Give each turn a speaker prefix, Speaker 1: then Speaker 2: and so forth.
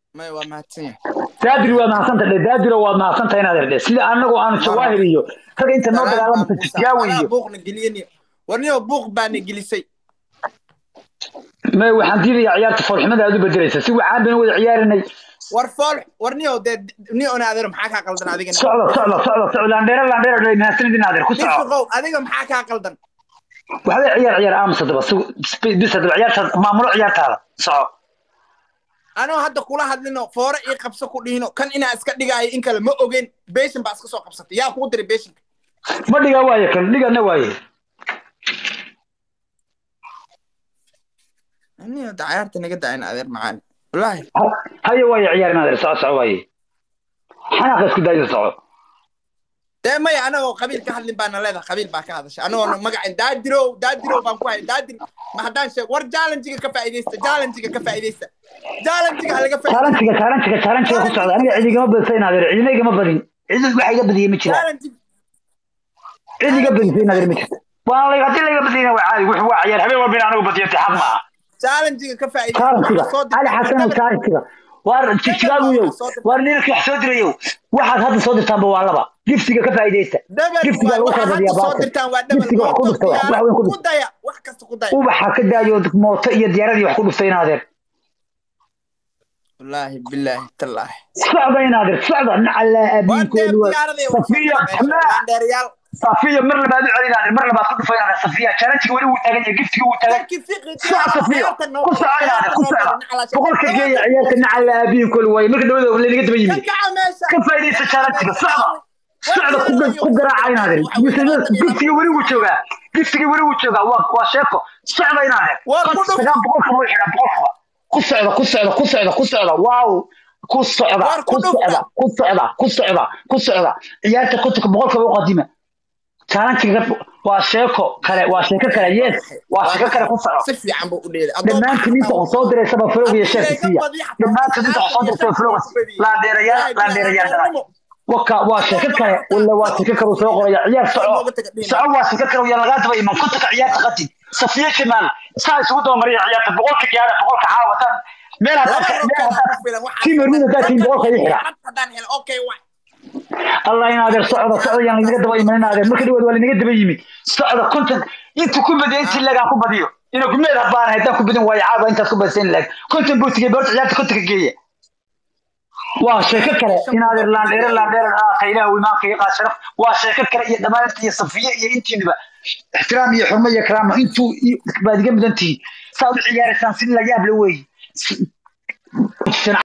Speaker 1: may waa mahadsan yahay
Speaker 2: daadiri waad mahadsantahay dhe daadiro waad mahadsantahay inaad herdhe sida annagu aanu jawaahir iyo rag inta noo dagaalamata jijgaawi
Speaker 1: anaa
Speaker 2: iyo
Speaker 1: buuqna geliyeni warniyo buuq baana gelisay
Speaker 2: may waxaan diidayaa ciyaarta foolxumada aad u bedelaysa si waxaan baynu wada ciyaarinay
Speaker 1: war fool warniyo dee niyo ona adeer maxaa kaa qaldan adigana
Speaker 2: socda socda socda socda landheere landheere dhe mahadsanid inaadeer ku soco
Speaker 1: dhifiqow adiga maxaa kaa qaldan
Speaker 2: waxbay ciyaar ciyaar aamusa daba si bis hadaba ciyaartaada maamulo ciyaartaada soco
Speaker 1: anoo hadda kula hadlino foore ii qabso ku dhihino kan inaa iska dhigaayo in kale ma ogeyn beshin baa iska soo qabsatay yaa kugu diray beshinka
Speaker 2: ma dhigaa waaye kan dhigana waaye
Speaker 1: niyo da cayaarta naga daayin adeer macaani wallaahi
Speaker 2: Ha- haye waaye ciyaar inaadeer soco soco waaye xanaaqa isku daayo soco
Speaker 1: dee maya anagoo qabiil ka hadlin baana leedahay qabiil baa ka hadashay anagoona magacin daadirow daadirow baan ku hay daadir ma haddaan sheeg war jaalanjiga ka faa'iidaysta jaalanjiga ka faa'iidaysta jaalanjiga ha laga faa'iidaysta
Speaker 2: challenge-ga challenge-ga challenge-ga ku socda aniga cid igama badisa inaadeer cidina igama badin cid wax iga badiyay ma jiraan
Speaker 1: jaalanjiga
Speaker 2: cid iga badisay inaadeer ma jirto waan la haddii la iga badiyayna waa caadi wuxuu waa ciyaar habeen walba in anigu badiyo xaq maaha
Speaker 1: jaalanjiga ka
Speaker 2: challenge-ga
Speaker 1: faa'iidaysta
Speaker 2: ali xasan oo challenge-ga waar jijigaaguyow waar ninka wax soo dirayow waxaad hadda soo dirtaanba waa laba giftiga ka faa'iidaysta
Speaker 1: dabel
Speaker 2: giftiga lagu kala
Speaker 1: waxaa
Speaker 2: badiyaa
Speaker 1: hadda soo
Speaker 2: baabka
Speaker 1: dirtaan waa dabel
Speaker 2: giftiga wax ku dhufta wax wax weyn ku
Speaker 1: ku
Speaker 2: dhufta
Speaker 1: daya wax kasta ku daya
Speaker 2: ubaxa ka daayo mooto iyo diyaaradii wax ku dhuftay inaadeer
Speaker 1: wallaahi bilaahi tallaahi
Speaker 2: socda inaadeer socda nacala
Speaker 1: waan deer
Speaker 2: abiinkoolu
Speaker 1: diyaaradii
Speaker 2: safiya xamaa
Speaker 1: waan dheerayaal
Speaker 2: safiya mar labaad u celin inaadeer mar labaad ku dhufay inaadeer safiya challenge-ga weli wuu taagan yahay giftiga wuu taagan
Speaker 1: dadkii fiqi
Speaker 2: soco safiya ku soco inaadeer ku soco boqolka geeya ciyaarta nacala abiinkoolu waaye marka dhawada laynaga daba yimid ka faa'iidaysta challenge-ga socda socda ku ku garaaca inaadeer giftiga weli wuu joogaa giftiga weli wuu joogaa waa waa sheeko socda inaadeer
Speaker 1: Waa ku dhuf-
Speaker 2: sagaal boqolka wuu xidhaa boqolkaba ku socda ku socda ku socda ku socda waaw ku socda
Speaker 1: Waar ku
Speaker 2: ku socda ku socda ku socda ku socda ciyaarta kontonka boqolkaba u qadima challenge-ga waa sheeko kale waa sheeko kale yes waa sheeko kale ku soco
Speaker 1: si fiican buu u dheelay
Speaker 2: dhammaantiin inta wax soo diraysaba flowga iyo sheerka siiya dhammaantiin inta wax soo diraysaba flowga laandheerayaal laandheerayaal dhalay waka waa sheeko kale wala waa sheeko kale uu soo qoraya ciyaar soco soco waa sheeko kale yaa lagaa daba iman kontonka ciyaarta qati safiye shimaal saa isugu daba mariya ciyaarta boqolka gaara boqolka caawa tan meel hadaa meel hadaa si marmida daa tiin boqolka ii xira allah in adeer socda socda yaan linaga daba iman in adeer marka dhawaad waa linaga daba yimid socda konton intu ku badiya intii lagaan ku badiyo ina gumeed habaan haddaan ku badin waayo caawa intaas ku badisa in laag konton buu tigay boorta ciyaarta kontonka geeya waa sheeko kale in adeer laandheere laandheere aaka ilaahu imaanka iyo qaad sharaf waa sheeko kale iyo dhammaantii iyo safiye iyo intiinuba ixtiraam iyo xurmo iyo karaamo intuu baad iga mudan tihiin saa u ciyaaraysaan si la yaab la weeye